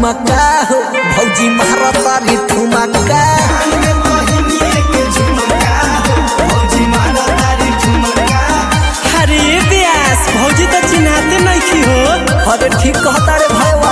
ठुमका हो भौजी मारतारी ठुमका अरे व्यास भौजी तो चिन्हाते नहीं हो अरे ठीक कहता रे भाईवा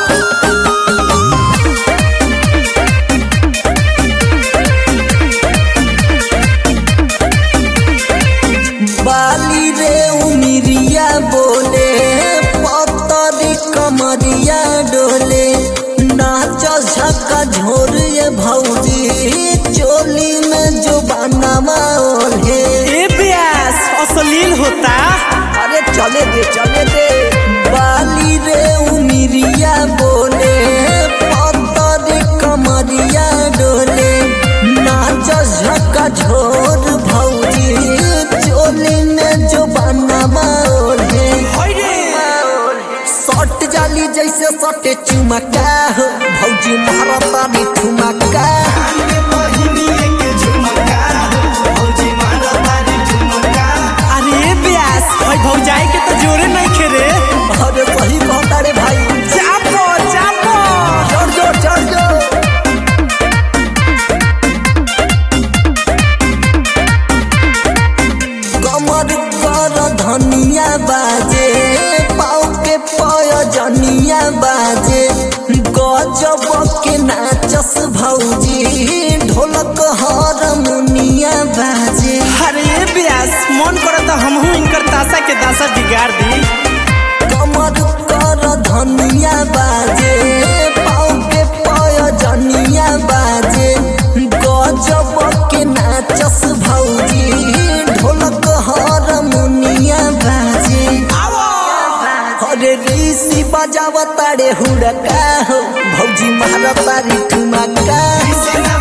बाली रे उमिरिया बोले पतरी कमरिया डोले नाच झका झोर ये भौजी चोली में जो बनावा ओढ़े ए व्यास अश्लील होता अरे चले दे चले दे बाली रे उमिरिया बोले पतरी कमरिया डोले नाच झका झोर भौजी चोली में जो बनावा ओढ़े सट जाली जैसे सटे चुमका हो भौजी मारतारी ठुमका अरे व्यास भाई भौजाई के तो जोरे नहीं खेरे अरे सही कहता रे भाई चापो चापो चढ़ जो चढ़ जो कमर कर धनिया बाजे पाँव के पय जनिया बाजे गजब के नाचस भौजी ढोलक हारमोनिया बाजे अरे व्यास मन करता हमहू इनकर तासा के दासा बिगाड़ दी कमर कर धनिया बाजे पाँव के पय जनिया बाजे गजब के नाचस भौजी ढोलक हारमोनिया बाजे अरे ऋषि बजाव तारे हुड़का हो भौजी मारतारी ठुमका